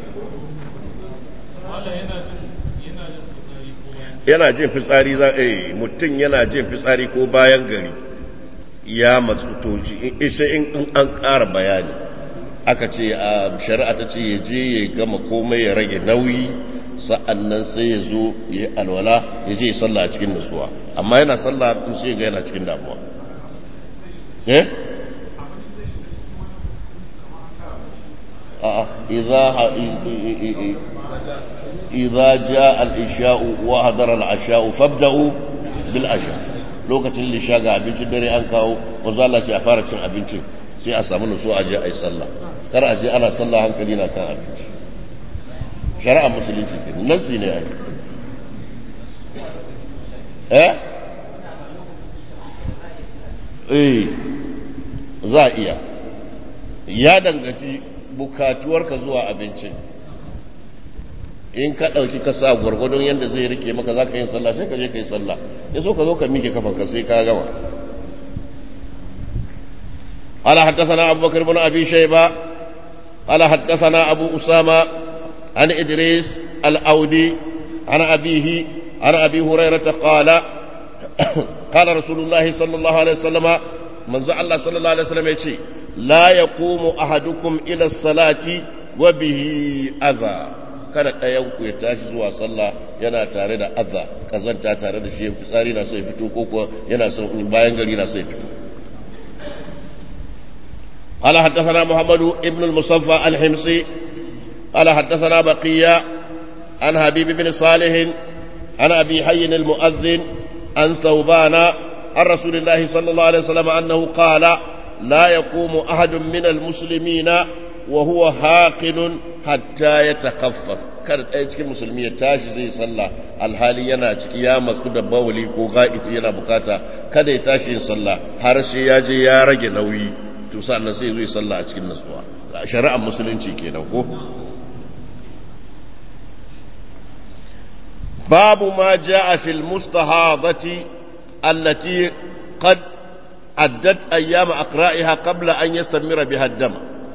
yana jin fitsari za a mutum yana jin fitsari ko bayan gari ya matsu to sai in an ƙara bayani aka ce a shari'a ta ce ya je ya gama komai ya rage nauyi sa'annan sai ya zo ya yi alwala ya je ya salla a cikin nutsuwa amma yana salla in sai ga yana cikin damuwa eh a'a idza idza jaa al-isha'u wa hadara al-asha'u fabda'u bil asha lokacin lisha ga abincin dare an kawo wanzu Allah ce a fara cin abincin sai a samu nutsuwa a je a yi sallah kar a je ana sallah hankali na kan abinci shari'ar musulunci ke nasi ne ai eh eh za a iya ya dangaci bukatuwarka zuwa abincin in ka ɗauki ka sa gwargwadon yadda zai rike maka za ka yin sallah sai ka je ka yi sallah ya so ka zo ka mike kafanka sai ka gama قال حدثنا أبو بكر بن أبي شيبة قال حدثنا أبو أسامة عن إدريس الأودي عن أبيه عن أبي هريرة قال قال رسول الله صلى الله عليه وسلم من زعل الله صلى الله عليه وسلم يتي لا يقوم أحدكم إلى الصلاة وبه أذى kada ɗayanku ya tashi zuwa sallah yana tare da azza kazanta tare da shi fitsari na so ya fito ko kuwa yana so bayan gari na so ya fito قال حدثنا محمد ابن المصفى الحمصي قال حدثنا بقية عن حبيب بن صالح عن أبي حي المؤذن عن ثوبان عن رسول الله صلى الله عليه وسلم أنه قال لا يقوم أحد من المسلمين وهو هاقل حتى يتخفف kar ɗaya cikin musulmi ya tashi zai sallah alhali yana ciki ya matsu da bawali ko ga'iti yana bukata kada ya tashi yin sallah har sai ya je ya rage nauyi to sannan sai zai sallah a cikin nasuwa shari'ar musulunci kenan ko babu ma jaa fil mustahadati allati qad addat ayyam aqra'iha qabla an yastamira biha ad-dam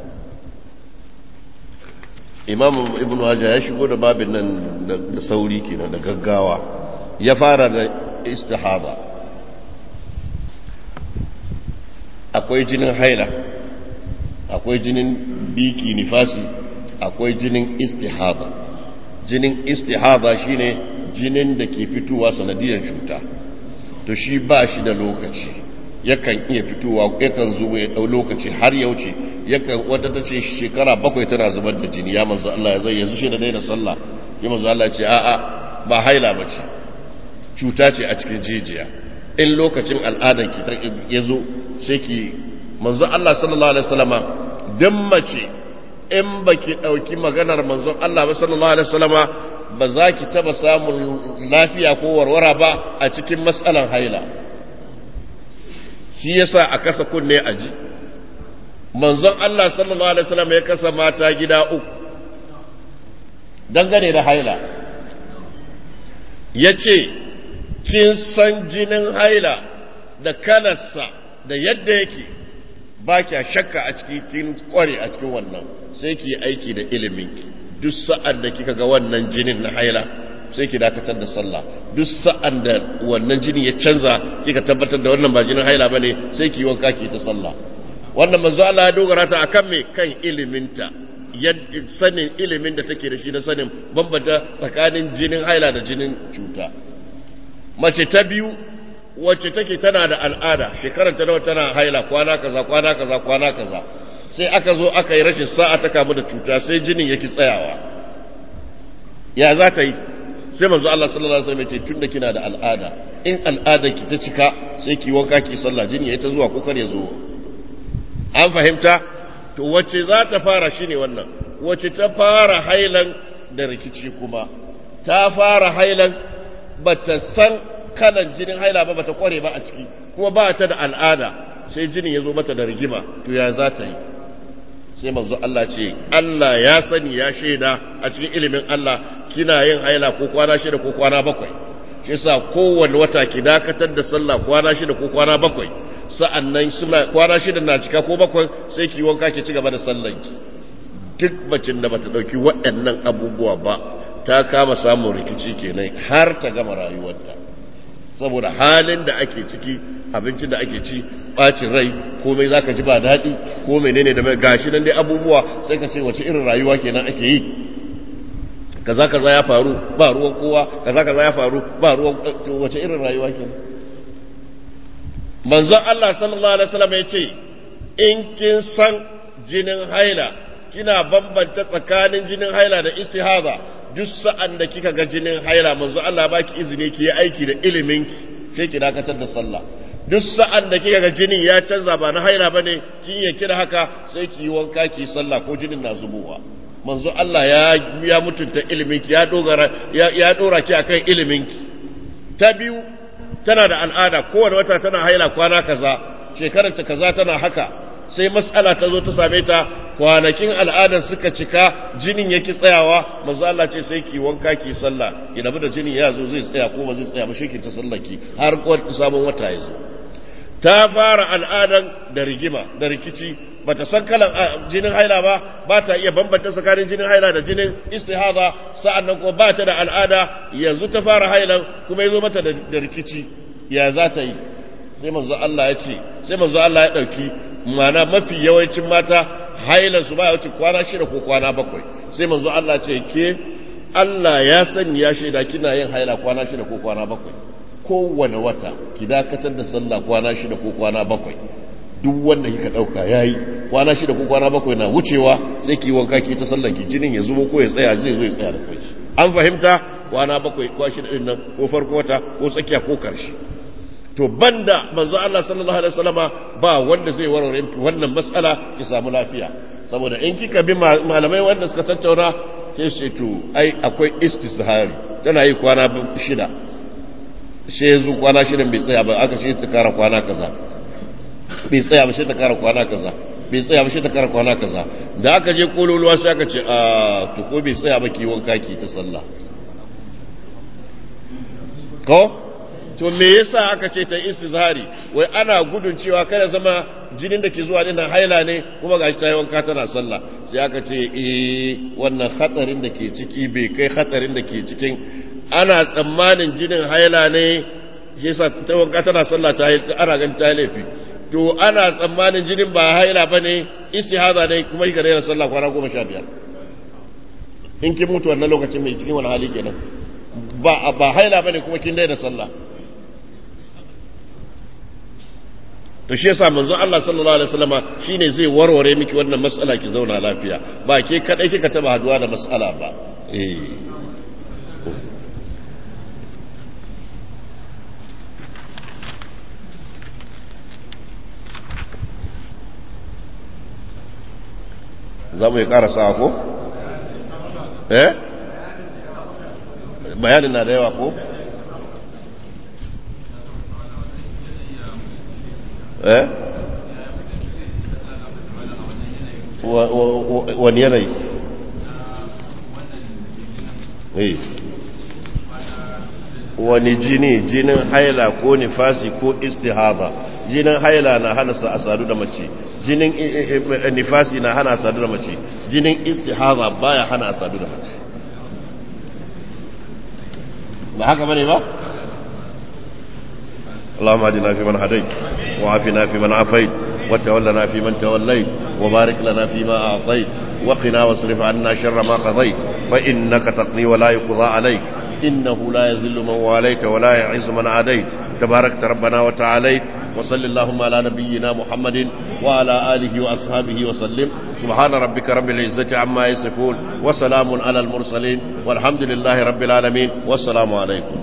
imam ibn hajar ya shigo da babin nan da sauri kenan da gaggawa ya fara da istihada akwai jinin haila akwai jinin biki nifasi akwai jinin istihaba jinin istihaba shine jinin da ke fitowa sanadiyar cuta to shi ba shi da lokaci yakan iya fitowa yakan zo ya dau lokaci har ya wuce yakan wata ta ce shekara bakwai tana zubar da jini ya manzo Allah ya zai yanzu shi da daina sallah ya manzo Allah ya ce a'a ba haila ba ce cuta ce a cikin jijiya in lokacin al'adar ki ya zo sai ki manzo Allah sallallahu alaihi wasallama dan mace in baki dauki maganar manzon Allah ba sallallahu alaihi wasallama ba za ki taba samun lafiya ko warwara ba a cikin matsalan haila shi yasa a kasa kunne a ji manzon Allah sallallahu alaihi wasallam ya kasa mata gida uku dangane da haila ya ce kin san jinin haila da kalarsa da yadda yake ba kya shakka a ciki kin kware a cikin wannan sai ki aiki da iliminki duk sa'an da kika ga wannan jinin na haila sai ki dakatar da sallah duk sa'an da wannan jini ya canza kika tabbatar da wannan ba jinin haila bane sai ki wanka ki ta sallah wannan manzo Allah ya dogara ta akan me kan iliminta sanin ilimin da take da shi na sanin bambanta tsakanin jinin haila da jinin cuta mace ta biyu wacce take tana da al'ada shekarar ta nawa tana haila kwana kaza kwana kaza kwana kaza sai aka zo aka yi rashin sa'a ta kamu da cuta sai jinin yake tsayawa ya za ta yi sai manzo Allah sallallahu alaihi wasallam ya ce tunda kina da al'ada in al'adar ki ta cika sai ki wanka ki sallah jini yayi ta zuwa ko kar ya zo an fahimta to wacce za ta fara shine wannan wacce ta fara hailan da rikici kuma ta fara hailan bata san kalan jinin haila ba bata kware ba a ciki kuma ba ta da al'ada sai jinin ya zo mata da rigima to ya za ta yi sai manzo Allah ce Allah ya sani ya shaida a cikin ilimin Allah kina yin haila ko kwana shida ko kwana bakwai shi yasa kowanne wata ki dakatar da sallah kwana shida ko kwana bakwai sa'annan suna kwana shida na cika ko bakwai sai ki wanka ki ci gaba da sallanki duk bacin da bata dauki waɗannan abubuwa ba ta kama samun rikici kenan har ta gama rayuwarta saboda halin da ake ciki abincin da ake ci bacin rai komai zaka ji ba daɗi ko menene da gashi nan dai abubuwa sai ka ce wace irin rayuwa kenan ake yi kaza kaza ya faru ba ruwan kowa kaza kaza ya faru ba ruwan wace irin rayuwa kenan manzon Allah sallallahu alaihi wasallam ya ce in kin san jinin haila kina bambanta tsakanin jinin haila da istihaza duk sa'an da kika ga jinin haila manzo Allah baki izini ki yi aiki da ilimin ki sai ki dakatar da sallah duk sa'an da kika ga jinin ya canza ba na haila bane kin ya kira haka sai ki yi wanka ki sallah ko jinin na zubowa manzo Allah ya ya mutunta ilimin ki ya dogara ya, ya dora ki akan ilimin ki ta biyu tana da al'ada kowane wata tana haila kwana kaza shekarar ta kaza tana haka sai mas'ala ta zo ta same ta kwanakin al'adar suka cika jinin yake tsayawa manzo Allah ce sai ki wanka ki sallah ki rabu da jinin ya zo zai tsaya ko ba zai tsaya ba shi ki ta sallaki har sabon wata ya zo ta fara al'adan da rigima da rikici bata san kalan jinin haila ba ba ta iya bambanta tsakanin jinin haila da jinin istihada sa'annan kuma ba ta da al'ada yanzu ta fara hailan kuma yazo mata da rikici ya za ta yi sai manzo Allah ya ce sai manzo Allah ya dauki mana mafi yawancin mata hailan su baya wuce kwana shida ko kwana bakwai sai manzo Allah ce ke Allah ya sani ya shaida kina yin haila kwana shida ko kwana bakwai kowane wata ki dakatar da sallah kwana shida ko kwana bakwai duk wanda kika dauka yayi kwana shida ko kwana bakwai na wucewa sai ki wanka ki ta sallar ki jinin ya zubo ko ya tsaya zai zo ya tsaya da kai an fahimta kwana bakwai ko shida din nan ko farko wata ko tsakiya ko karshe to banda manzo Allah sallallahu alaihi wasallama ba wanda zai warware wannan mas'ala ki samu lafiya saboda in kika bi malamai wanda suka tattauna sai ce to ai akwai istishari tana yi kwana shida sai yanzu kwana shida bai tsaya ba aka shi ta kara kwana kaza bai tsaya ba sai ta kara kwana kaza bai tsaya ba sai ta kara kwana kaza da aka je kololuwa sai aka ce a to ko bai tsaya ba ki wanka ki ta sallah ko to me yasa aka ce ta istizhari wai ana gudun cewa kada zama jinin da ke zuwa dinnan haila ne kuma gashi ta yi wanka tana sallah sai aka ce eh wannan hatsarin da ke ciki bai kai hatsarin da ke cikin ana tsammanin jinin haila ne shi yasa ta wanka tana sallah ta ana ganin ta laifi to ana tsammanin jinin ba haila ba ne istihaza ne kuma yi ka daina sallah kwana goma sha biyar in kin mutu wannan lokacin mai cikin wani hali kenan ba ba haila ba ne kuma kin daina sallah to shi yasa manzon Allah sallallahu alaihi wasallama shine zai warware miki wannan mas'ala ki zauna lafiya ba ke kadai kika taba haduwa da mas'ala ba eh za mu yi karasa ko? eh? bayanin na da yawa ko? eh? wani yanayi eh wani jini jinin haila ko nifasi ko istihaba jinin haila na hana sa a sadu da mace jinin nifasi na hana sadu da mace jinin istihaba baya hana sadu da mace ba haka bane ba اللهم اهدنا فيمن هديت وعافنا فيمن عافيت وتولنا فيمن توليت وبارك لنا فيما اعطيت وقنا واصرف عنا شر ما قضيت فانك تقضي ولا يقضى عليك انه لا يذل من واليت ولا يعز من عاديت تباركت ربنا وتعاليت وصل اللهم على نبينا محمد وعلى آله وأصحابه وسلم سبحان ربك رب العزة عما يصفون وسلام على المرسلين والحمد لله رب العالمين والسلام عليكم